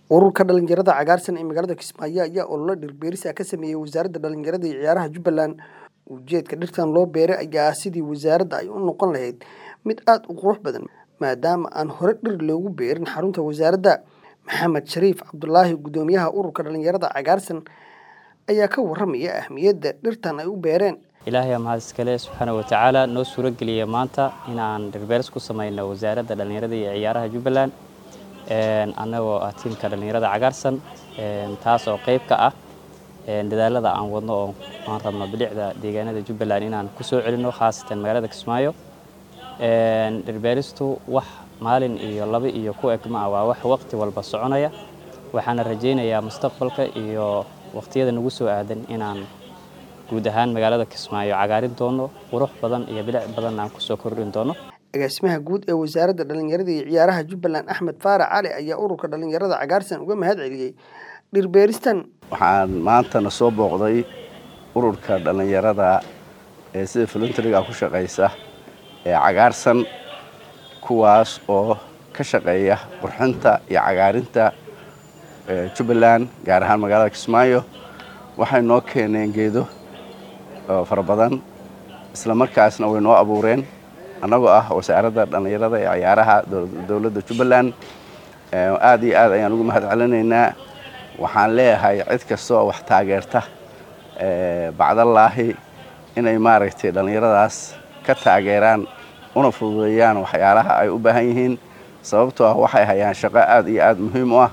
ururka dhalinyarada cagaarsan ee magaalada kismaayo ayaa olole dhirbeeris ah ka sameeyey wasaaradda dhalinyarada iyo ciyaaraha jubbaland ujeedka dhirtan loo beeray ayaa ah sidii wasaaradda ay u noqon lahayd mid aada u qurux badan maadaama aan hore dhir loogu beerin xarunta wasaaradda maxamed shariif cabdulaahi guddoomiyaha ururka dhalinyarada cagaarsan ayaa ka waramaya ahmiyadda dhirtan ay u beereen ilaahay mahad iskale subxaana watacaala noo suuro geliyay maanta inaan dhirbeeris ku sameyno wasaaradda dhallinyarada iyo ciyaaraha jubbaland annagoo ah tiimka dhallinyarada cagaarsan taas oo qayb ka ah dadaalada aan wadno oo aan rabno bilicda deegaanada jubbaland inaan ku soo celino khaasatan magaalada kismaayo dhirbeeristu wax maalin iyo laba iyo ku eg ma ah waa wax waqti walba soconaya waxaana rajaynayaa mustaqbalka iyo waqtiyada nagu soo aadan inaan guud ahaan magaalada kismaayo cagaarin doono qurux badan iyo bilic badan aan kusoo kordhin doono agaasimaha guud ee wasaaradda dhalinyarada iyo ciyaaraha jubbaland axmed faarac cali ayaa ururka dhalinyarada cagaarsan uga mahad celiyey dhirbeeristan waxaan maantana soo booqday ururka dhalinyarada ee sida voluntaryga ku shaqaysa ee cagaarsan kuwaas oo ka shaqeeya qurxinta iyo cagaarinta jubbaland gaar ahaan magaalada kismaayo waxay noo keeneen geedo fara badan isla markaasna way noo abuureen annagoo ah wasaaradda dhallinyarada ee ciyaaraha dowladda jubbaland aad iyo aad ayaan ugu mahad celinaynaa waxaan leeyahay cid kasta oo wax taageerta bacdallaahi inay maaragtay dhallinyaradaas ka taageeraan una fududeeyaan waxyaalaha ay u baahan yihiin sababtoo ah waxay hayaan shaqo aad iyo aad muhiim u ah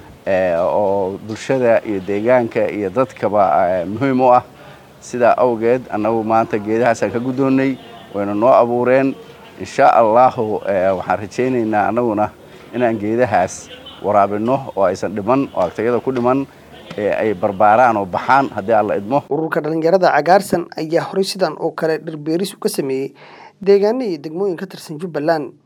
oo bulshada iyo deegaanka iyo dadkaba muhiim u ah sidaa awgeed annagu maanta geedahaasaan ka guddoonnay wayna noo abuureen insha allahu waxaan rajaynaynaa annaguna inaan geedahaas waraabinno oo aysan dhiman oo agtayada ku dhiman ee ay barbaaraan oo baxaan haddii alla idmo ururka dhalinyarada cagaarsan ayaa horey sidan oo kale dhirbeeris uga sameeyey deegaano iyo degmooyin ka tirsan jubbaland